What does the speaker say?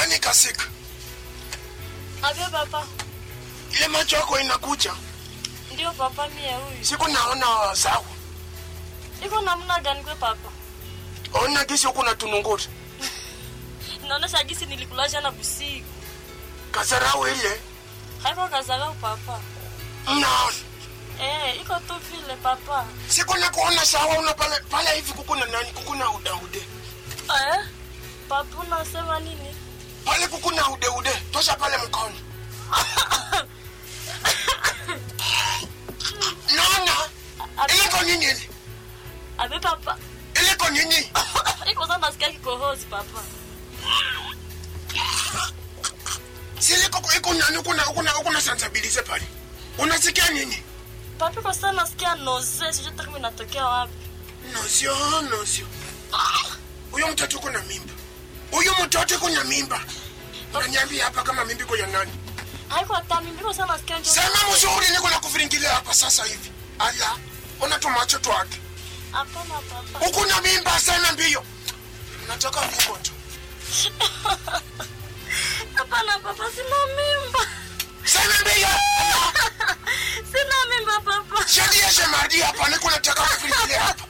Nani kasika? Avyo papa. Ile macho yako inakuja. Ndio papa mie huyu. Siku naona sawa. Iko namna gani kwe papa? Ona gisi huku na tununguri. Naonesha gisi nilikula jana busiku. Kasarau ile. Haiko kazarau papa. Mnaona. Eh, iko tu vile papa. Siku na kuona sawa una pale pale hivi kukuna nani kukuna udaude. Eh? Papa unasema nini? Pale kukuna ude ude. Tosha pale mkono. Naona. Ile kwa nini ile? Abe papa. Ile kwa nini? Iko sana nasikia kikohozi papa. Sile kwa iko nani kuna kuna kuna sensibilize pale. Unasikia nini? Papa iko sana nasikia noze, sijui hata kama inatokea wapi. Nosio, nosio. Huyo mtoto kuna mimba. Huyo mtoto kuna mimba. Unaniambia hapa kama mimba iko ya nani? Haiko hata mimi iko sana nasikia njo. Sema mzuri niko na kuviringilia hapa sasa hivi. Ala, ona tu macho twake. Hapana papa. Huku na mimba sana mbio. Nataka viko tu. Hapana papa, sina mimba. Sana mbio. Sina mimba papa. Shadia shemadi hapa niko nataka kuviringilia hapa.